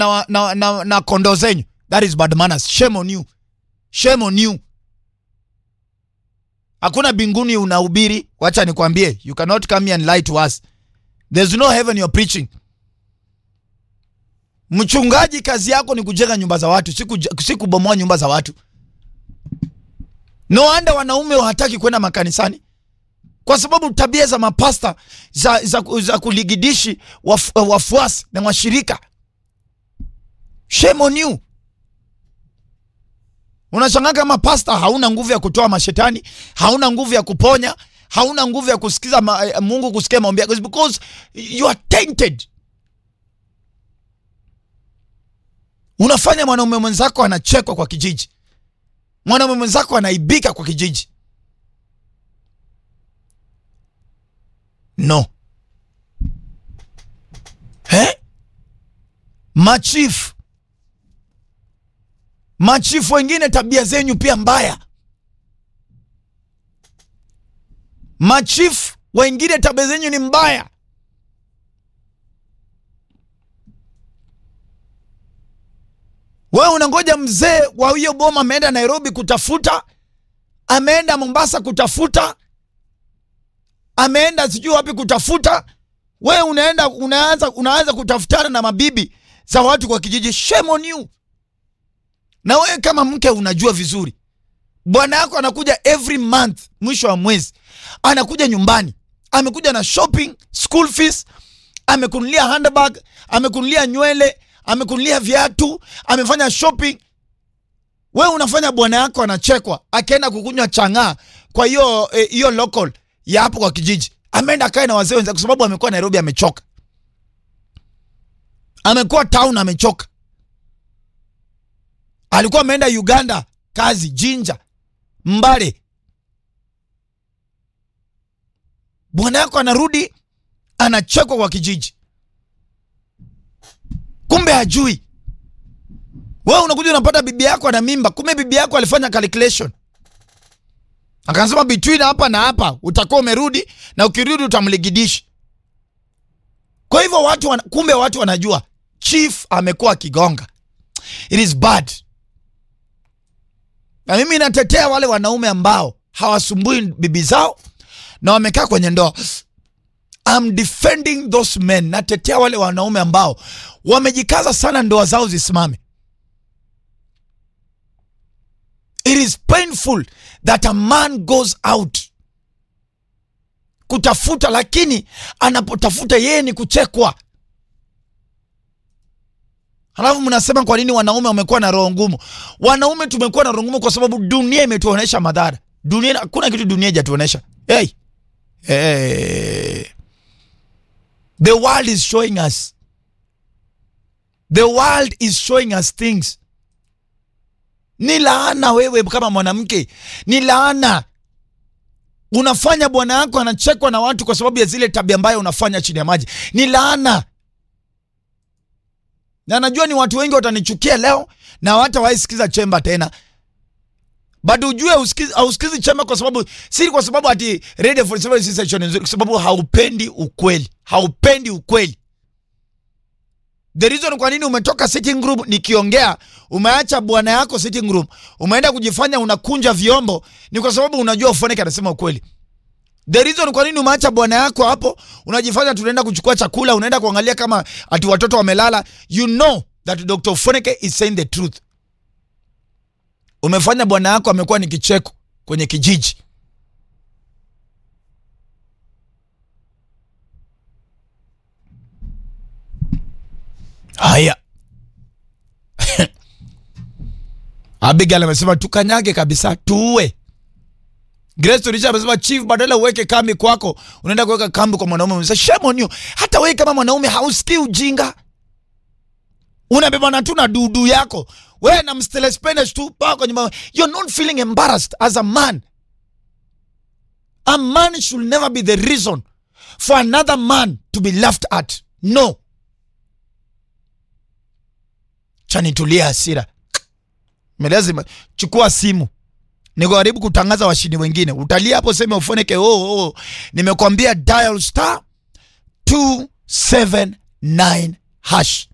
na, na, na, na kondoo zenyu. That is bad manners. Shame on you. Shame on you. Hakuna binguni unahubiri. Wacha nikwambie, you cannot come here and lie to us. There's no heaven you're preaching. Mchungaji kazi yako ni kujenga nyumba za watu, si kuj- si kubomoa nyumba za watu. No wonder wanaume hawataki kwenda makanisani kwa sababu tabia za mapasta za, za, za kuligidishi waf, wafuasi na washirika. Shame on you. Unashangaa kama pasta hauna nguvu ya kutoa mashetani, hauna nguvu ya kuponya, hauna nguvu ya kusikiza ma, eh, Mungu kusikia maombi yako It's because you are tainted. Unafanya mwanaume mwenzako anachekwa kwa kijiji, mwanaume mwenzako anaibika kwa kijiji. No. Eh? Machifu machifu wengine tabia zenyu pia mbaya. Machifu wengine tabia zenyu ni mbaya. Wewe unangoja mzee wa hiyo boma ameenda Nairobi kutafuta, ameenda Mombasa kutafuta, ameenda sijui wapi kutafuta. Wewe unaenda unaanza unaanza kutafutana na mabibi za watu kwa kijiji. Shame on you. Na wewe kama mke unajua vizuri, bwana yako anakuja every month, mwisho wa mwezi anakuja nyumbani, amekuja na shopping, school fees, amekunulia handbag, amekunulia nywele, amekunulia viatu, amefanya shopping. Wewe unafanya bwana yako anachekwa, akaenda kukunywa chang'aa kwa hiyo eh, hiyo local ya hapo kwa kijiji, ameenda akae na wazee wenzake, kwa sababu amekuwa Nairobi, amechoka, amekuwa town, amechoka alikuwa ameenda Uganda kazi Jinja, Mbale. Bwana yako anarudi anachekwa kwa kijiji, kumbe hajui. Wewe unakuja unapata bibi yako ana mimba, kumbe bibi yako alifanya calculation, akasema between hapa na hapa utakuwa umerudi, na ukirudi utamligidishi. Kwa hivyo watu wana, kumbe watu wanajua chief amekuwa akigonga. It is bad. Na mimi natetea wale wanaume ambao hawasumbui bibi zao na wamekaa kwenye ndoa. I'm defending those men. Natetea wale wanaume ambao wamejikaza sana ndoa zao zisimame. It is painful that a man goes out kutafuta, lakini anapotafuta yeye ni kuchekwa. Halafu mnasema kwa nini wanaume wamekuwa na roho ngumu? Wanaume tumekuwa na roho ngumu kwa sababu dunia imetuonesha madhara. Dunia, hakuna kitu dunia haijatuonesha. Hey. Hey. The world is showing us. The world is showing us things. Ni laana wewe kama mwanamke, ni laana. Unafanya bwana yako anachekwa na watu kwa sababu ya zile tabia mbaya unafanya chini ya maji. Ni laana na najua ni watu wengi watanichukia leo na hawatawahi sikiza chemba tena, bado ujue usikizi, hausikizi chemba kwa sababu si kwa sababu ati Radio 47 si station nzuri, kwa sababu haupendi ukweli, haupendi ukweli. The reason kwa nini umetoka sitting room nikiongea, umeacha bwana yako sitting room, umeenda kujifanya unakunja vyombo, ni kwa sababu unajua Ufoneke anasema ukweli. The reason kwa nini umeacha bwana yako hapo, unajifanya tunaenda kuchukua chakula, unaenda kuangalia kama ati watoto wamelala. You know that Dr. Foneke is saying the truth. Umefanya bwana yako amekuwa ni kicheko kwenye kijiji. Haya. Abigail amesema tukanyage kabisa, tuue. Grace Turisha amesema chief, badala uweke kambi kwako, unaenda kuweka kambi kwa mwanaume mwenzako. Shame on you. Hata wewe kama mwanaume hausikii ujinga, unabebana tu na dudu yako wewe na mstele spinach tu paa kwa nyumba. You're not feeling embarrassed as a man. A man should never be the reason for another man to be laughed at. No. Chanitulia hasira. Lazima chukua simu nikaribu kutangaza washindi wengine, utalia hapo, sema Ufoneke, oh, oh, nimekwambia dial star 279 hash